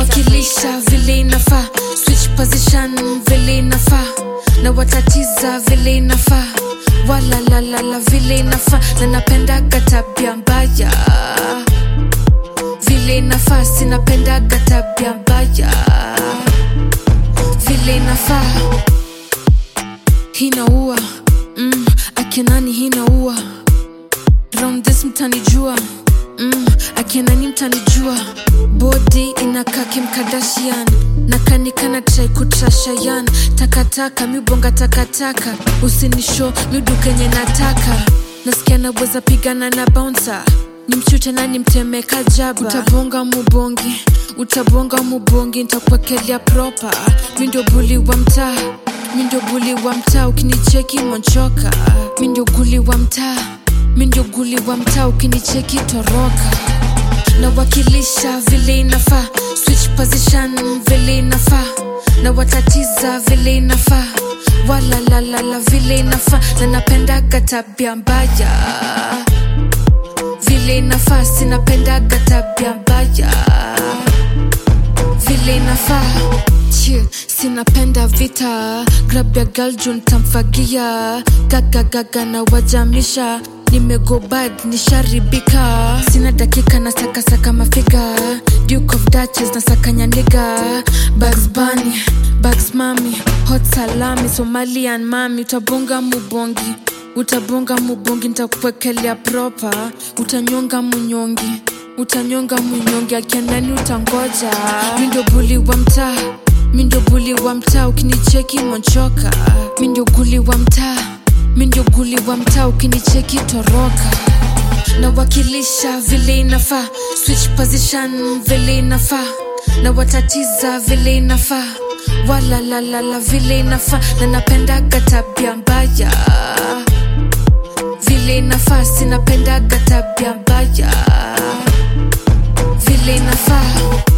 nawakilisha vile inafaa switch position vile inafaa na watatiza vile inafaa walalalala vile inafaa na napendaga tabia mbaya vile inafaa sinapendaga tabia mbaya vile inafaa hinaua mm, akinani hinaua round this mtanijua mm, akinani mtanijua bodi inakaa kimkadashian nakanikana trai kutrashayan takataka mibonga takataka usinisho midukenye nataka nasikia naweza pigana na bouncer ni mchute na nimtemeka jaba utabonga mubongi utabonga mubongi ntakwekelea propa mi ndio buli wa mtaa mi ndio buli wa mtaa ukinicheki monchoka mi ndio guli wa mtaa mi ndio guli wa mtaa ukinicheki toroka nawakilisha vile inafaa switch position vile inafaa na watatiza vile inafaa walalalala vile inafaa na napendaga tabia mbaya vile inafaa sinapendaga tabia mbaya vile inafaa Chie, sinapenda vita grab ya galjun tamfagia gagagaga na wajamisha nimegobad nisharibika sina dakika na sakasaka mafiga duke of duches na sakanyaniga bags bani bags mami hot salami somalian mami utabonga mubongi utabonga mubongi ntakuwekelea propa utanyonga munyongi utanyonga munyongi akianani utangoja mindo buli wa mtaa mindo buli wa mtaa ukinicheki monchoka mindo guli wa mtaa mindo guli wa mtaa ukinicheki toroka nawakilisha vile inafaa switch position vile inafaa na watatiza vile inafaa walalalala vile inafaa na napendaga tabia mbaya vile inafaa sinapendaga tabia mbaya vile inafaa